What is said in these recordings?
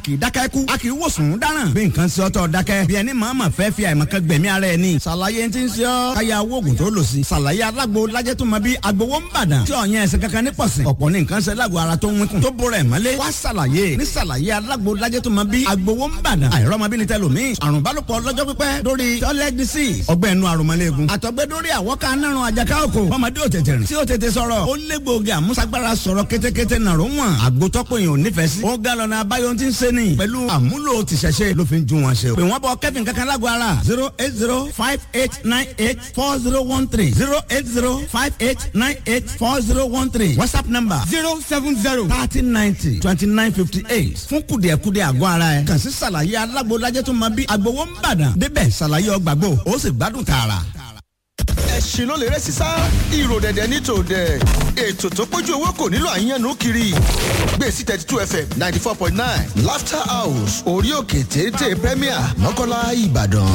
kì í dákẹ́ kú a kì í wòsàn dáràn bí nǹkan ṣe ọ́tọ̀ dákẹ́ bí ẹni màmá fẹ́ fi àìmọ̀kan gbẹ̀mí ara ẹ̀ ni ṣàlàyé ti ń ṣe ọ́ káyà wóògùn tó lò sí ṣàlàyé alágbo lajẹ́ tó mọ bí agbowó ń bàdàn tí ọ̀yàn ẹ̀sìn kankan ní pọ̀sìn ọ̀pọ̀ ní nǹkan ṣe lágbo ara tó ń wínkùn tó bóra ẹ̀ mọ́lé wá ṣàlàyé ní ṣàlàyé alágbo lajẹ́ tó mọ bí agbowó ń bàdàn àìrọ́mọbìnrin tẹlomi àrùn bálòpọ̀ lọ́jọ́ pípẹ́ lórí toilet disease ọgbẹ́ inú àrùnmọ́lẹ́gùn àtọ̀gbẹ́ lórí àwọ̀ká nárun àjàká òkò ọmọdé ò tètè rìn tí ó tètè sọ̀rọ̀ ó lé gbòógì àmúṣagbára sọ̀rọ̀ kétékété nàró wọn àgbótọ́pọ̀ èèyàn ò nífẹ̀ẹ́ sí. ó ga lọ́nà abáyọ tí ń ṣe ni pẹ̀lú àmúlò tìṣẹ̀ṣe ló fi ń ju wọn ṣe. pè wọ́n bọ kẹ́fìn kankan lágbo ara zero eight zero five eight nine eight four zero one three zero eight zero five eight nine eight four zero one three whatsapp number zero seven zero thirty ninety twenty nine fifty eight fún kùdìẹ̀kudì àgọ́ ara ẹ̀ kàn sí ṣàlàyé alágbo lajẹ́ tó máa bí agbowó ń bàdàn débẹ̀ ṣàlàyé ọgbàgbọ́ ó sì gbádùn tààrà ẹ̀sìn ló lè rẹ́ sísá ìrò dẹ̀dẹ̀ ní tòdẹ̀ ètò tó pójú owó kò nílò àyànnú kiri gbèsè thirty two fm ninety four point nine laughter house orí òkè téńté premier mọ́kànlá ìbàdàn.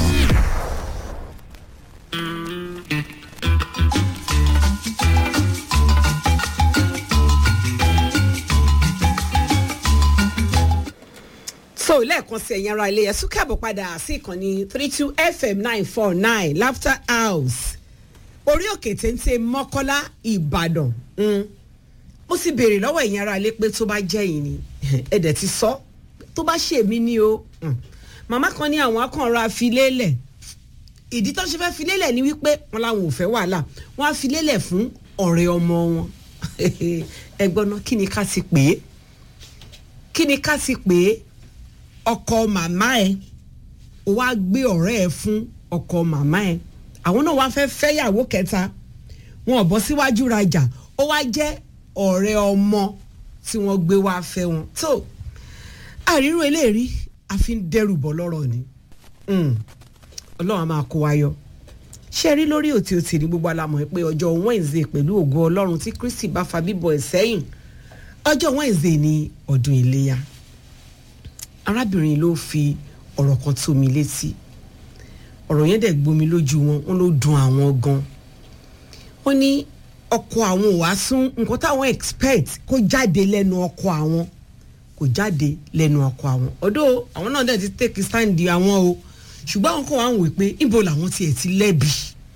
so lẹ́ẹ̀kan sí ẹ̀yin ara ilé yẹn tún káàbọ̀ padà sí ìkànnì three two fm nine four nine laughter house orí òkè téńté mọ́kọ́lá ìbàdàn mo sì béèrè lọ́wọ́ ẹ̀yin ara ilé pé tó bá jẹ́ yìí ni ẹ̀dẹ̀ ti sọ tó bá ṣe mí ni o màmá kan ní àwọn akànra filélẹ̀ ìdí tó ṣe fẹ́ filélẹ̀ ni wípé wọn làwọn ò fẹ́ wàhálà wọn á filélẹ̀ fún ọ̀rẹ́ ọmọ wọn ẹgbọ́n náà kí ni ká ti pè é kí ni ká ti pè é ọkọ màmá ẹ ó wá gbé ọ̀rẹ́ ẹ fún ọkọ màmá ẹ àwọn náà wá fẹ́ fẹ́yàwó kẹta wọn ò bọ́ síwájú rajà ó wá jẹ́ ọ̀rẹ́ ọmọ tí wọ́n gbé wá fẹ́ wọn tó àrírò eléèrí a fi ń dẹ́rù bọ́ lọ́rọ̀ ni ọlọ́run a máa kó wa yọ ṣé rí lórí òtí òtí ní gbogbo alamọ̀ pé ọjọ́ Wednesday pẹ̀lú ògo ọlọ́run tí Kristi bá fa bíbọ̀ ẹ̀ sẹ́yìn ọjọ́ Wednesday ní ọdún iléyà arábìnrin ló fi ọ̀rọ̀ kan tó mi létí ọ̀rọ̀ yẹn dẹ̀ gbomi lójú wọn wọn ló dùn àwọn gan wọ́n ní ọkọ àwọn ò wá sún nǹkan táwọn expect kó jáde lẹ́nu ọkọ àwọn kò jáde lẹ́nu ọkọ àwọn ọ̀dọ̀ àwọn náà dẹ̀ ti take stand àwọn o ṣùgbọ́n àwọn kan wà ń wò pé ibo làwọn tiẹ̀ ti lẹ́bi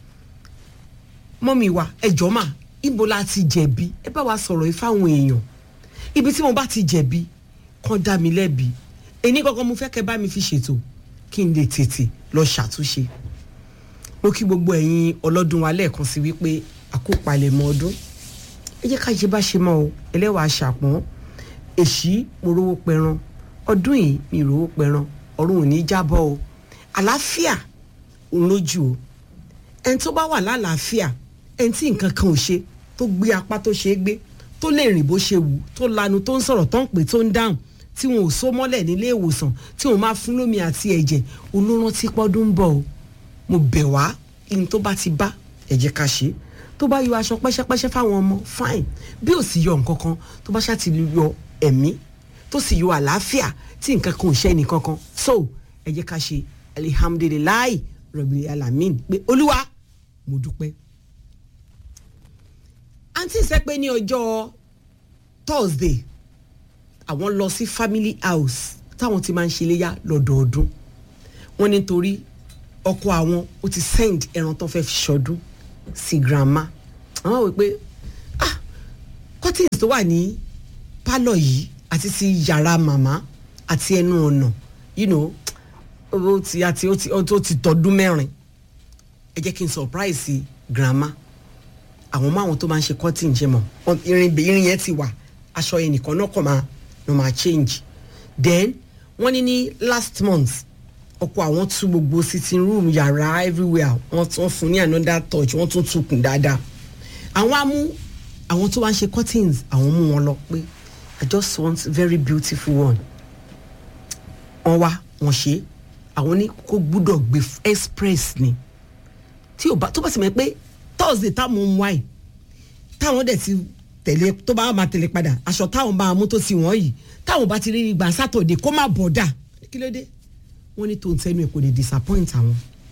mọ́mi wa ẹjọ́ mà ibo la ti jẹ̀bi ẹ bá wa sọ̀rọ̀ yìí fáwọn èèyàn ibi tí mo bá ti jẹ̀bi kàn dá mi lẹ́bi èyí kankan mo fẹ́ kẹ́ bá mi fi ṣètò kí n lè tètè lọ ṣàtúnṣe mo kí gbogbo ẹ̀yin ọlọ́dún wa lẹ́ẹ̀kan sí wípé àkópalẹ̀mọ́ ọdún ẹ jẹ́ ká ṣe bá ṣe mọ́ o ẹlẹ́wàá ṣàpọ́n èṣí mo rówó pẹran ọdún yìí mi rówó pẹran ọ̀run ò ní jábọ́ o àlàáfíà òun lójú o ẹni tó bá wà lálàáfíà ẹni tí nǹkan kan ò ṣe tó gbé apá tó ṣe é gbé tó lè rìn bó ṣe wù tó lanu tó ń sọ̀rọ̀ tó ń pè tó ń dáhùn tí wọn ò so mọ́lẹ̀ nílé ìwòsàn tí wọn máa fún lómi àti ẹ̀jẹ̀ olórántí pọ́dún ń bọ̀ o mo bẹ̀ wá ní tó bá ti bá ẹ jẹ́ ká ṣe tó bá yọ aṣọ pẹ́ṣẹ́pẹ́ṣẹ́ fáwọn ọmọ fine bí ò sì yọ nǹkan kan tó bá ṣáà ti yọ ẹ̀mí tó sì yọ àlàáfíà tí nǹkan kan ò ṣe nìkan kan so ẹ jẹ́ ká ṣe alihamudulilayi rọ̀bì alamin pé olúwa mo dúpẹ́. àǹtí ìsẹ́pẹ́ ní ọjọ́ thursday àwọn lọ sí family house táwọn ti máa ń ṣe iléyà lọ́dọọdún wọ́n nítorí ọkọ àwọn ó ti send ẹran tó fẹ́ fi ṣọdún sí grandma àwọn wò pé ah curtains tó wà ní pálọ̀ yìí àti ti yàrá màmá àti ẹnu ọ̀nà you know ó ti àti ó ti ó ti tọdún mẹ́rin ẹ jẹ́ kí n surprise grandma àwọn mọ àwọn tó máa ń ṣe curtain ṣe mọ̀ irin irin yẹn ti wà aṣọ yẹn nìkan náà kàn máa no ma change then wọ́n ní ní last month ọkọ àwọn tú gbogbo sitting room yàrá everywhere wọ́n tún fún ní another touch wọ́n tún tukùn dáadáa àwọn amú àwọn tó wá ń ṣe curtains àwọn mú wọn lọ pé i just want very beautiful one wọ́n wá wọ́n ṣe àwọn ní kó gbúdọ̀ gbé express ni tí ò bá tó bá sì mọ̀ pé thursday táwọn ń wáyé táwọn dẹ̀ ti tẹ̀lé tó bá máa tẹ̀lé padà aṣọ táwọn bá mú tó ti wọ́n yìí táwọn bá ti rí gbà sátọ̀dé kó má bọ̀ dà kí ló dé wọ́n ní tó ń tẹnu ẹ̀ kò lè disappoint àwọn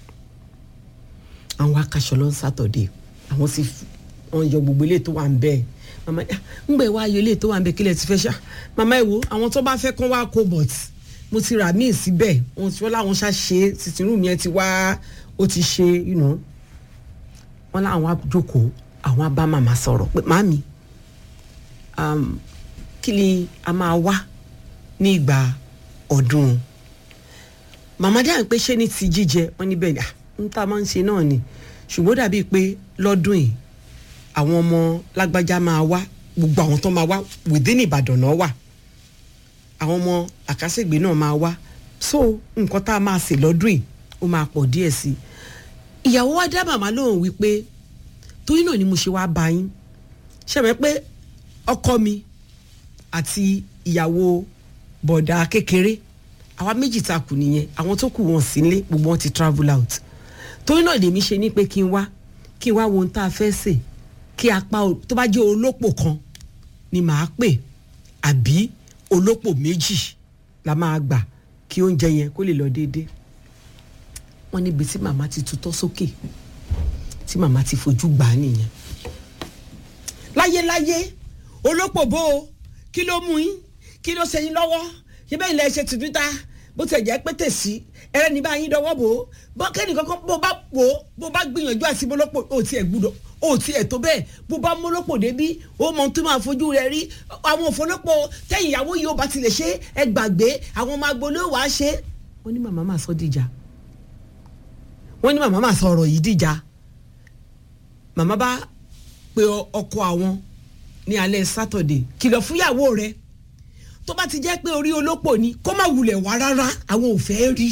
àwọn akaṣọ lọ sátọ̀dé àwọn sì wọ́n yọ gbogbo ilé tó wà ń bẹ́ẹ̀ mama ń gbẹ wá yọ ilé tó wà ń bẹ́ẹ̀ kílẹ̀ ti fẹ́ ṣá mama ẹ wo àwọn tó bá fẹ́ kán wá kó but mo ti rà míì síbẹ̀ wọn tí wọ́n láwọn ṣá ṣe sitting room yẹn ti wá ó ti ṣe you know wọ́n láwọn á jókòó àwọn á bá màmá sọ̀rọ̀ pé màmí um, kí ni a máa wá ní ìgbà ọdún màmá dáhùn pé ṣé ní ti jíjẹ wọ́n níbẹ̀ ni ń tá a máa ń ṣe náà ni ṣùgbọ́n dàbíi pé lọ́dún yìí àwọn ọmọ lágbájá máa wá gbogbo àwọn tó máa wá within Ìbàdàn náà wà àwọn ọmọ àkásègbè náà máa wá so nǹkan tá a máa sè lọ́dún yìí ó máa pọ̀ díẹ̀ sí i ìyàwó wa dá màmá lóhùn wípé torí náà ni mo ṣe wáá bá yín ṣẹ̀mẹ́ pé ọkọ mi àti ìyàwó bọ̀dà kékeré àwa méjì ta kù nìyẹn àwọn tó kù wọn sí nílé gbogbo wọn ti travel out torí náà lèmi ṣe ní pé kí n wá kí n wá wo ohun tá a fẹ́ sè kí apá tó bá jẹ́ olópò kan ni màá pè àbí olópò méjì la máa gbà kí oúnjẹ yẹn kó lè lọ déédéé wọ́n níbi tí màmá ti tutọ́ sókè tí màmá ti fojú gbà á nìyẹn. láyéláyé olópò bó o kí ló mú yín kí ló ṣe yín lọ́wọ́ ṣé bẹ́ẹ̀ ilẹ̀ ṣe tuntun ta bó ti jẹ́ pé tèsí ẹrẹ́ ní bá yín dọwọ́ bò ó bọ́ kẹ́ni kankan bó bá wò ó bó bá gbìyànjú àti mọ́lọ́pọ̀ ó tiẹ̀ gbúdọ̀ ó tiẹ̀ tó bẹ́ẹ̀ bó bá mọ́lọ́pọ̀ débí ó mọ tó máa fojú rẹ̀ rí àwọn òfòlọ́pọ̀ tẹ̀yìn ìyàwó yìí ó bá tilẹ̀ ṣe ẹ gbàgbé àwọn ọmọ agboolé wàá ṣe. wọ́n ní màmá máa sọ dìjà wọ́n ní màmá máa sọ ọ̀rọ̀ yìí dìjà màmá bá pe ọkọ àwọn ní alẹ́ sátọ̀dẹ̀ kìlọ̀ fúyàwó rẹ̀ tó bá ti jẹ́ pé orí olópò ni kó má wulẹ̀ wá rárá àwọn ò fẹ́ rí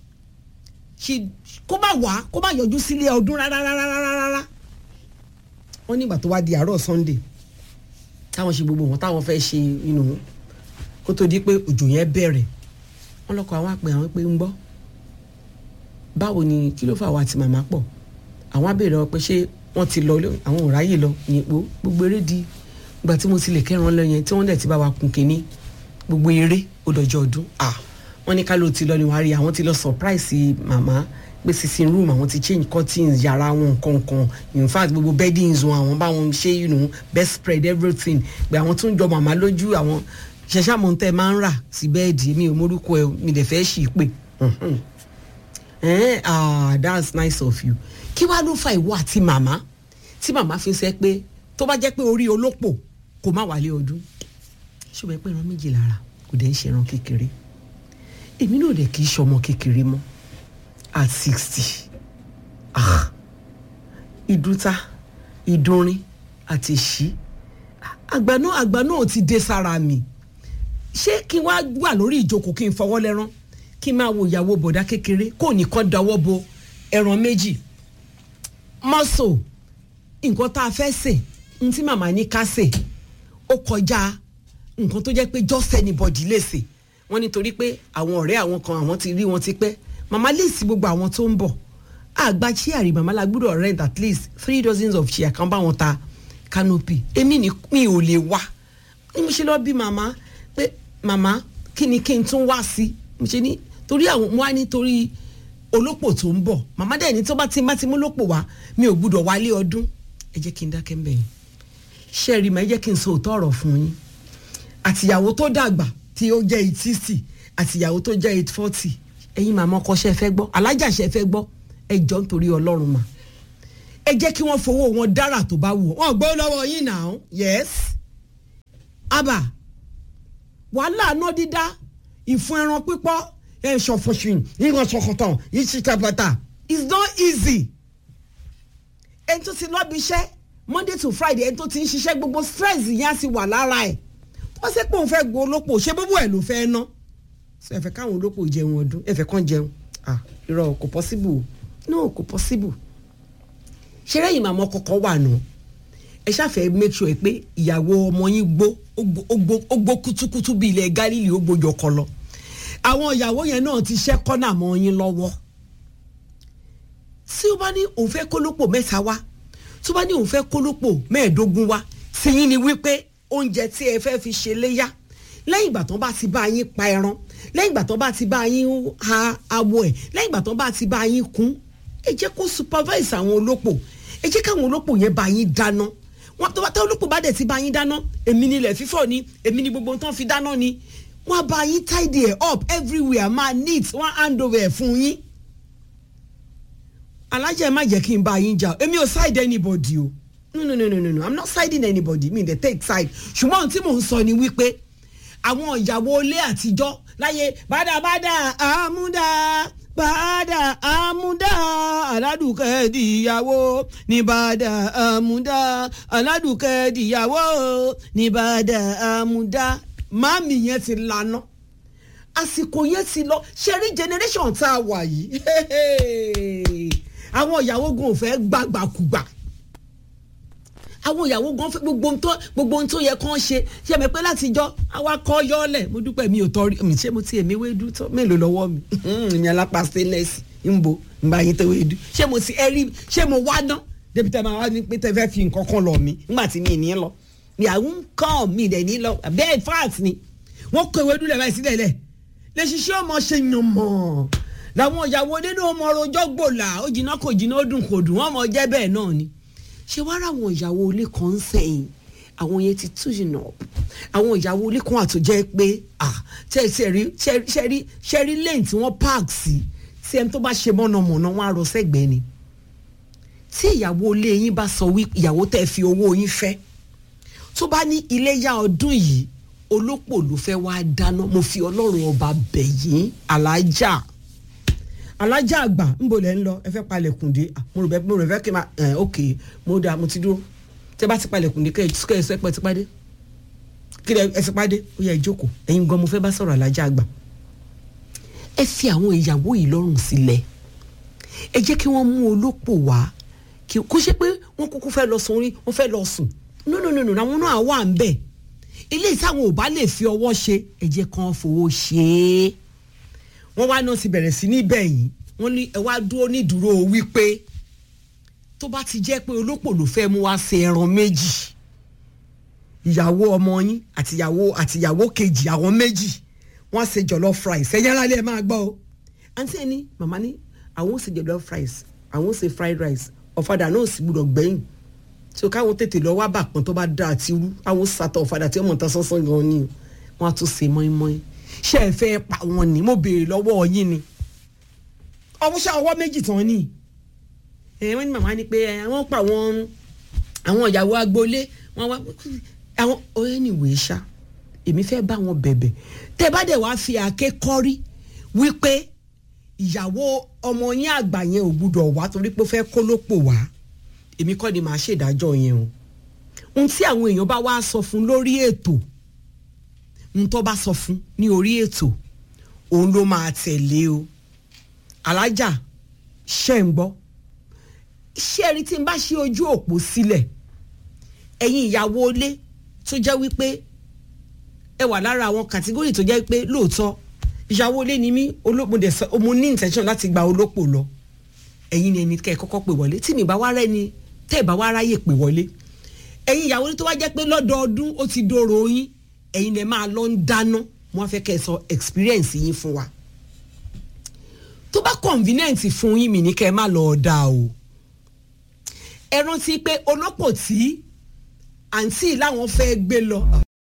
kó má wá kó má yọjú sílé ọdún rárá rárá rárá wọ́n nígbà tó wá di àárọ̀ sunday táwọn ṣe gbogbo wọn táwọn fẹ́ ṣe inú kó tó di pé òjò yẹn bẹ̀rẹ̀ wọ́n lọ́kọ̀ àwọn àpè àwọn pé ń gbọ́ báwo ni kí ló fà wá àti màmá pọ̀ àwọn abèrè ọ pé ṣé wọ́n ti lọ àwọn ò ráyè lọ yìnbó gbogbo eré di ìgbà tí mo ti lè kẹ́ran lọ yẹn tí wọ́n dẹ̀ ti bá wa kun kínní gbogbo eré ó dọjọ́ ọdún ah wọ́n ní ká ló ti lọ ní wàá rí àwọn ti lọ surprise màmá pé sitting room àwọn ti change curtains yàrá wọn nǹkan kan in fact gbogbo beddings wọn àwọn bá wọn ṣe you know best spread everything pé àwọn tún jọ màmá lójú àwọn ṣẹṣẹ àmọ́ tẹ́ máa ń rà sí bẹ́ẹ̀dì mi ò mórúkọ ẹ mi dẹ̀ fẹ́ ṣì pé ah that's nice of you kí wàá ló fa ìwọ àti màmá tí màmá fi sẹ pé tó bá jẹ́ pé orí olópò kò má wálé ọdún ṣùgbọ́n pé ẹran méjì lára kò dẹ̀ ń ṣe ẹran kékeré èmi náà dẹ̀ kì í ṣọmọ kékeré mọ́ at sixty ah ìdúta ìdúnrin àti ìṣí àgbà náà àgbà náà ti dé sára mi ṣé kí n wá wà lórí ìjókòó kí n fọwọ́ lẹ́rán kí n máa wo ìyàwó bọ̀dá kékeré kó nìkan dáwọ́ bo ẹran méjì mọ́sọ̀ nǹkan tá a fẹ́ sè n tí màmá ní ká sè ó kọjá nǹkan tó jẹ́ pé just anybody lè sè wọ́n nítorí pé àwọn ọ̀rẹ́ àwọn kan àwọn ti rí wọn ti pẹ́ màmá lè sí gbogbo àwọn tó ń bọ̀ àgbà chíàrí màmá la gbúdọ̀ rent at least three dozens of chair kan bá wọn ta canopy èmi ni mi ò lè wá ni mo ṣe lọ bí màmá pé màmá kí ni kí n tún wá sí mo ṣe ní torí àwọn mo wá nítorí olópò tó ń bọ̀ màmá dẹ̀ ní tó bá ti bá ti mú lópò wá mi ò gbúdọ̀ wálé ọdún ẹ jẹ́ kí n dákẹ́ mbẹ̀ yín ṣe rí ma ẹ jẹ́ kí n sọ òótọ́ ọ̀rọ̀ fún yín àtìyàwó tó dàgbà tí ó jẹ́ eight sixty àtìyàwó tó jẹ́ eight forty ẹ̀yin màmá ọkọ ṣe fẹ́ gbọ́ alájà ṣe fẹ́ gbọ́ ẹ jọ nítorí ọlọ́run mà ẹ jẹ́ kí wọ́n fowó wọn dára tó bá wù wọ́n gbọ́ lọ́wọ́ yín náà yes abà wàhálà náà dídá ìfun ẹran pípọ́ ẹ̀ ṣọ̀fọ̀ṣìn ìran ṣọ̀kọ̀tàn ìṣìṣàpàtà it's not easy ẹni tó ti lọ́bi iṣẹ́ monday to friday ẹni tó ti ń ṣiṣẹ́ gbogbo stress yẹn á sì wà lára ẹ̀ wọ́n ṣe pé òun fẹ́ gbọ́ olópò ṣé bóbú ẹ̀ ló fẹ́ ná ṣe ẹ̀fẹ̀ káwọn olópò jẹun ọdún ẹ̀fẹ̀ kan jẹun ah irọ́ kò possible no kò possible ṣé lẹ́yìn màmá kọ̀ọ̀kan wà nù ẹ ṣàfẹ́ make sure pé ìyàwó ọmọ yín gbó ó gbó kútúkútú bí ilẹ̀ Gálílì ó gbójọ kọ lọ àwọn ìyàwó yẹn náà ti ṣẹ́ kọ́nà mọ́ yín lọ́wọ́ tí ó bá ní òun fẹ́ kólópò mẹ́ta wá tí ó bá ní òun fẹ́ kólópò mẹ́ẹ̀ẹ́dógún wá tí yín ni wípé oúnjẹ tí ẹ fẹ́ fi ṣe léyà lẹ́yìn ìgbà tán bá ti bá yín pa ẹran lẹ́yìn ìgbà tán bá ti bá yín ha awọ ẹ̀ lẹ́yìn ìgbà tán bá ti bá yín kún ẹ jẹ́ kó supervise àwọn olópò ẹ jẹ́ káwọn olópò yẹn bá yín dáná wọn tó bá tẹ olópò bá dẹ̀ ti bá yín dáná èmi ni ilẹ̀ fífọ̀ ni èmi ni gbogbo tán fi dáná ni wọ́n á bá yín tidy ẹ̀ up everywhere máa neat wọ́n á hand over ẹ̀ fún yín alájà ẹ má jẹ́ kí n bá yín jà èmi ò side anybody o no no no no no no i'm not siding anybody mi dey take side ṣùgbọ́n ohun tí mò ń sọ ni wípé àwọn ìyàwó ilé àtijọ́ láyé bàdàbàdà àmúdá bàdà àmúdá aládùúkẹ́ dìyàwó ní bàdà àmúdá aládùúkẹ́ dìyàwó ní bàdà àmúdá màmí yẹn ti lànà àsìkò yẹn ti lọ ṣẹ́rí generation tá a wà yìí àwọn ìyàwó gan ò fẹ́ gbàgbàkùgbà àwọn ìyàwó gan fẹ́ gbogbo ohun tó gbogbo ohun tó yẹ kán ṣe ṣe mi pé látijọ́ àwa kọ́ yọ́ọ̀lẹ̀ mo dúpẹ́ mi ò tọ́rí mi ṣé mo ti èmi wéédú tó mélòó lọ́wọ́ mi ìyẹn alápá stainless ń bo ń bá yín tó wéédú ṣé mo ti ẹrí ṣé mo wá dán débi tẹ́ máa wá ní pé tẹ́ fẹ́ fi nǹkan kan lọ mi nígbà tí mi ní lọ mi àwọn kàn mi dẹ̀ ní lọ bẹ́ẹ̀ fat ni wọ́n kọ ewédú lẹ̀ báyìí sílẹ̀ lẹ̀ lè ṣiṣẹ́ ọmọ ṣe yàn mọ́ làwọn ìyàwó nínú ọmọ rojọ́ gbòòlà ó jìnnà kò jìnnà ó dùn kò dùn wọ́n mọ̀ jẹ́ bẹ́ẹ̀ náà ni ṣé wàá rà àwọn ìyàwó ilé kan ń sẹ́yìn àwọn yẹn ti tú jìnnà àwọn ìyàwó ilé kan àtúnjẹ́ pé ṣẹ́rí ṣẹ́rí lẹ́yìn tí wọ́n park sí tí ẹni tó bá ṣe mọ̀nàmọ̀nà wọn á rọ sẹ́gbẹ̀ẹ́ ni tí ìyàwó ilé yín bá sọ wí ìyàwó tẹ́ fi owó yín fẹ́ tó bá ní iléyà ọdún yìí olópò ló fẹ́ wá dáná mo fi ọlọ́run ọba bẹ̀ yín alájà alájà àgbà ńbo lẹ ń lọ ẹ fẹ́ palẹ̀kùn dé mo rò bẹ mo rò fẹ́ kí n máa ẹ ok mo dà mo ti dúró tẹ bá ti palẹ̀kùn dé kẹ ẹ sọ pé ẹ ti pàdé kí ẹ ti pàdé ó yẹ ìjókòó ẹ̀yin gan mo fẹ́ bá sọ̀rọ̀ alájà àgbà ẹ fi àwọn ìyàwó yìí lọ́rùn sílẹ̀ ẹ jẹ́ kí wọ́n mú olópò wá kó ṣe pé wọ́n kúkú fẹ́ lọ sùn rí wọ́n fẹ́ lọ sùn no no no no àwọn náà wà ń bẹ̀ eléyìí táwọn ò bá lè fi ọwọ́ ṣe ẹ jẹ́ kán fowó ṣe é wọ́n wá náà ti bẹ̀rẹ̀ sí ní bẹ̀yìn wọ́n ní ẹ wá dúró nídúró wípé tó bá ti jẹ́ pé olópò ló fẹ́ mú wá ṣe ẹran méjì ìyàwó ọmọ yín àtìyàwó àtìyàwó kejì àwọn méjì wọ́n ṣe jollof rice ẹ̀yẹ́ lálẹ́ ẹ̀ máa gbọ́ o àǹtí ẹni màmá ní àwọn ò ṣe jollof rice àwọn ò ṣe fried rice ọ̀fadà náà sì gbúdọ̀ gbẹ̀yìn tí o káwọn tètè lọ wá bàpọ̀n tó bá dá àti rú àwọn sàtọ̀ ọ̀fadà tí ọmọ ta sánsán gan ni wọ́n á tún ṣe mọ́ínmọ́ín ṣé ẹ fẹ́ pa wọn ni mo béèrè lọ́wọ́ yín ni ọwọ́ ṣe ọwọ́ méjì tán ni ẹ wọ́n ní màmá ni pé wọ́n pa àwọn àwọn ìyàwó agboolé wọ́n wá àwọn ọ̀rẹ́ nìwé ṣá èmi fẹ́ bá wọn bẹ̀bẹ̀ tẹ́ bá dẹ̀ wá fi àáké kọ́rí wípé ìyàwó ọmọ yín àgbà yẹn ò gbúdọ̀ wá torí pé ó fẹ́ kó lópò wá èmi kọ́ ni màá ṣèdájọ́ yẹn o ohun tí àwọn èèyàn bá wá sọ fún lórí ètò ohun tó bá sọ fún ní orí ètò òun ló máa tẹ̀lé o alájà ṣe ń gbọ́ ṣé ẹni tí n bá ṣe ojú òpó sílẹ̀ ẹ̀yin ìyàwó ilé tó jẹ́ wípé ẹ wà lára àwọn kàtígórì tó jẹ́ pé lóòótọ́ ìyàwó ilé ni mí olóòpó sọ mo ní intention láti gba olópò lọ ẹ̀yin ni ẹni kẹ́ ẹ kọ́kọ́ pè wọlé tí mi bá wá rẹ́ni tẹ́ ẹ bá wá ráyè pè wọlé ẹ̀yin ìyàwó ilé tó wá jẹ́ pé lọ́dọọdún ó ti dòrò yín ẹ̀yin lè máa lọ ń dáná wọ́n fẹ́ kẹ́ ẹ sọ experience yín fún wa tó bá convenient fún yín mi ní kẹ́ ẹ má lọ ọ̀dà o ẹ rántí pé olópò tí àǹtí làwọn fẹ́ gbé lọ